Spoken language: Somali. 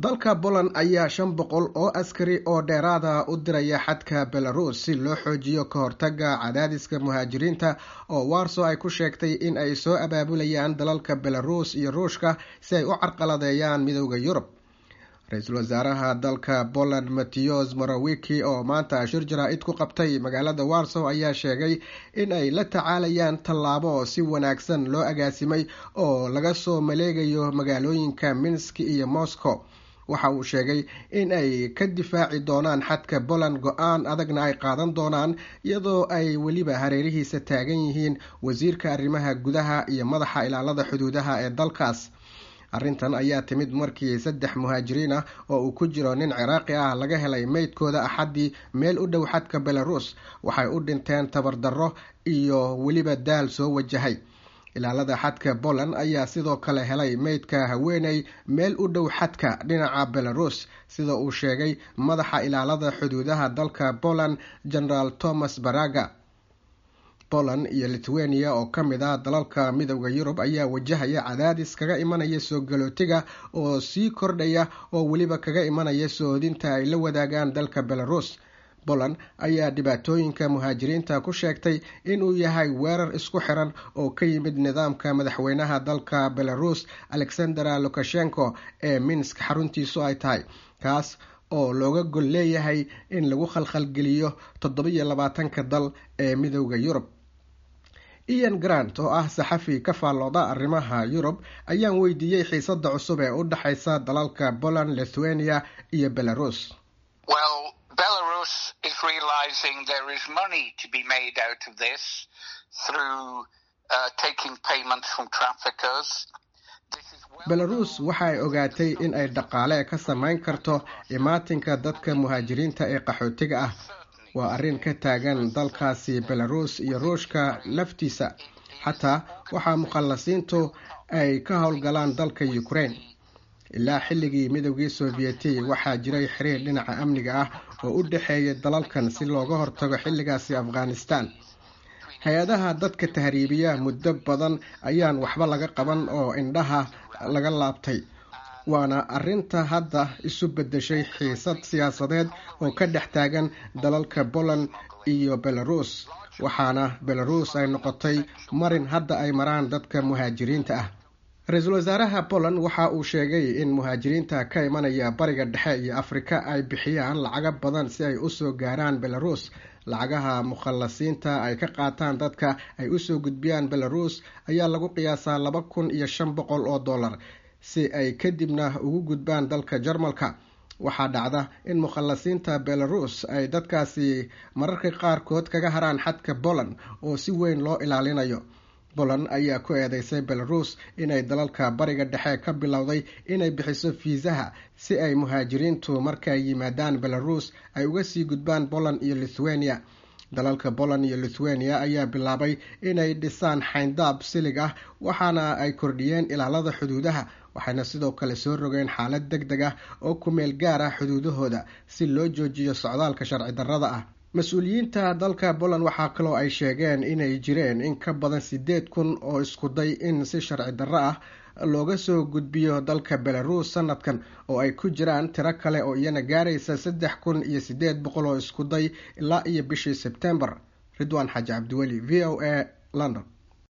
dalka poland ayaa shan boqol oo askari oo dheeraada u diraya xadka belarus si loo xoojiyo ka hortaga cadaadiska muhaajiriinta oo warso ay ku sheegtay in ay soo abaabulayaan dalalka belarus iyo ruushka si ay u carqaladeeyaan midooda yurub ra-iisul wasaaraha dalka poland matteos morawiki oo maanta shir jaraa-id ku qabtay magaalada warsow ayaa sheegay in ay la tacaalayaan tallaabo si wanaagsan loo agaasimay oo laga soo maleegayo magaalooyinka minsk iyo moscow waxa uu sheegay in ay ka difaaci doonaan xadka poland go-aan adagna ay qaadan doonaan iyadoo ay weliba hareerihiisa taagan yihiin wasiirka arrimaha gudaha iyo madaxa ilaalada xuduudaha ee dalkaas arrintan ayaa timid markii saddex muhaajiriin ah oo uu ku jiro nin ciraaqi ah laga helay meydkooda axaddii meel u dhow xadka belarus waxay u dhinteen tabardarro iyo weliba daal soo wajahay ilaalada xadka poland ayaa sidoo kale helay meydka haweeney meel u dhow xadka dhinaca belarus sida uu sheegay madaxa ilaalada xuduudaha dalka poland generaal thomas baraga poland iyo lithuania oo ka mid ah dalalka midooda yurub ayaa wajahaya cadaadis kaga imanaya soo galootiga oo sii kordhaya oo weliba kaga imanaya soodinta ay la wadaagaan dalka belarus poland ayaa dhibaatooyinka muhaajiriinta ku sheegtay inuu yahay weerar isku xiran oo ka yimid nidaamka madaxweynaha dalka belarus alexandera lukashenko ee minsk xaruntiisu ay tahay kaas oo looga gol leeyahay in lagu khalkhalgeliyo toddobiyo labaatanka dal ee midooda yurub ian grant oo ah saxafi ka faallooda arrimaha yurub ayaan weydiiyey xiisada cusub ee u dhexaysa dalalka poland lithuania iyo belarus Belarus is realizing there is money to be made out of this through uh, taking payments from traffickers. belarus waxay ogaatay in ay dhaqaale ka samayn karto imaatinka dadka muhaajiriinta ee qaxootiga ah waa arrin ka taagan dalkaasi belarus iyo ruushka laftiisa xataa waxaa mukhallasiintu ay ka howlgalaan dalka ukraine ilaa xilligii midoogii sovieti waxaa jiray xiriir dhinaca amniga ah oo u dhexeeya dalalkan si looga hortago xilligaasi afghanistan hay-adaha dadka tahriibiya muddo badan ayaan waxba laga qaban oo indhaha laga laabtay waana arrinta hadda isu bedeshay xiisad siyaasadeed oo ka dhex taagan dalalka poland iyo belarus waxaana belarus ay noqotay marin hadda ay maraan dadka muhaajiriinta ah ra-iisul wasaaraha poland waxa uu sheegay in muhaajiriinta ka imanaya bariga dhexe iyo afrika ay bixiyaan lacago badan si ay usoo gaaraan belarus lacagaha mukhallasiinta ay ka qaataan dadka ay usoo gudbiyaan belarus ayaa lagu qiyaasaa laba kun iyo shan boqol oo dollar si ay kadibna ugu gudbaan dalka jarmalka waxaa dhacda in mukhallasiinta belarus ay dadkaasi mararka qaarkood kaga haraan xadka poland oo si weyn loo ilaalinayo poland ayaa ku eedeysay belarus inay dalalka bariga dhexe ka bilowday inay bixiso fiisaha si ay muhaajiriintu markay yimaadaan belarus ay uga sii gudbaan poland iyo lithuania dalalka poland iyo lithuania ayaa bilaabay inay dhisaan xayndaab silig ah waxaana ay kordhiyeen ilaalada xuduudaha waxayna sidoo kale soo rogeen xaalad deg deg ah oo ku meel gaar ah xuduudahooda si loo joojiyo socdaalka sharci darrada ah mas-uuliyiinta dalka poland waxaa kaloo ay sheegeen inay jireen in ka badan sideed kun oo iskuday in si sharci darro ah looga soo gudbiyo dalka belarus sanadkan oo ay ku jiraan tiro kale oo iyana gaaraysa saddex kun iyo sideed boqol oo iskuday ilaa iyo bishii sebtembar ridwaan xaaji cabdiweli v o a london